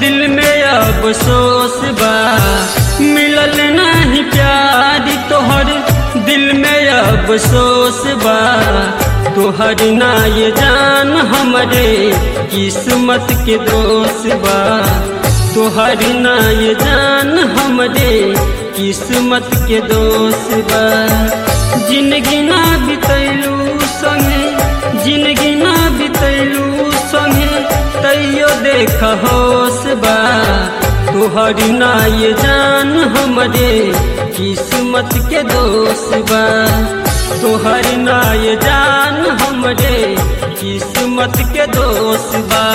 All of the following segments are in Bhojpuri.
दिल में अफसोस बा मिलल नहीं प्यार तोहर दिल में अफसोस बा तोहर ना ये जान हमरे किस्मत के दोष बा तोहर ना ये जान हमरे किस्मत के दोष बा जिंदगी ना बितैलू संगे जिंदगी ना बितैलू संगे तैयो देख होश बा तोहर ना ये जान हमरे किस्मत के दोष बा तोहर ना ये जान हमरे किस्मत के दोष बा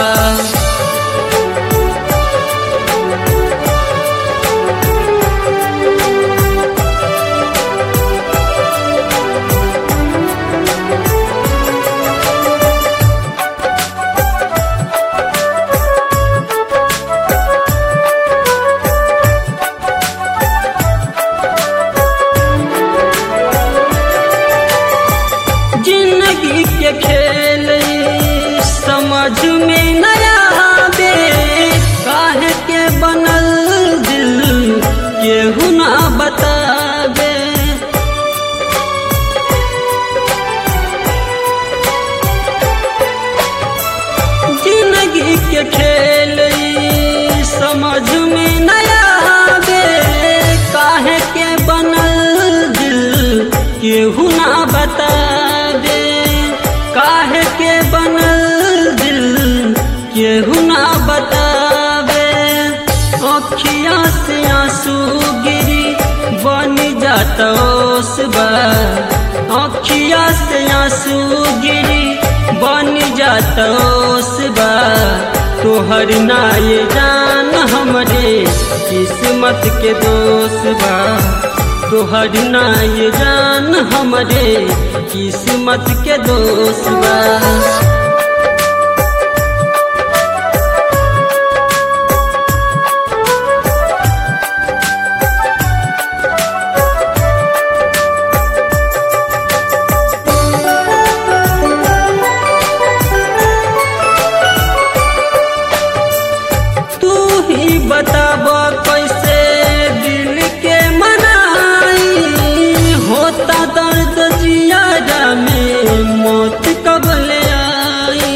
जिंदगी के खेल समझ में नया आवे काहे के बनल दिल केहू ना बतावे जिंदगी के खेल समझ में नया आवे काहे के बनल दिल केहू ना बतावे काहे के बनल दिल केहू ना बतावे अखिया से आंसू गिरी बन जाता ओसबा अखिया से आंसू गिरी बन जाता ओसबा तोहर ना ये जान हमरे किस्मत के दोष बा तोहर ना ये जान हमरे किस्मत के दोष बा तू ही बताब कैसे दिल के मनाई होता दर्द जियारा में मौत कब ले आई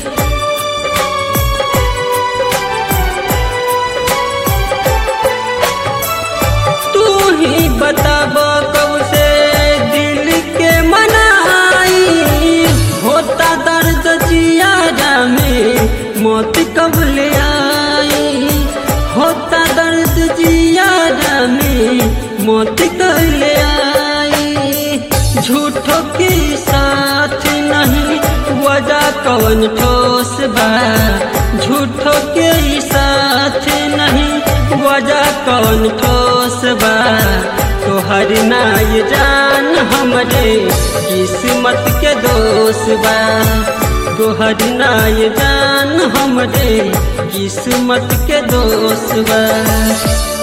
तू ही बताब कब से दिल के मनाई होता दर्द जियारा में मौत कब ले आई होता दर्द जियारा में मौत कब ले आई झूठों के साथ नहीं वजह कौन ठोस बा झूठों के साथ नहीं वजह कौन ठोस बा तोहर ना ये जान हमरे किस्मत के दोष बा तोहर ना ये जान हमरे किस्मत के दोष बा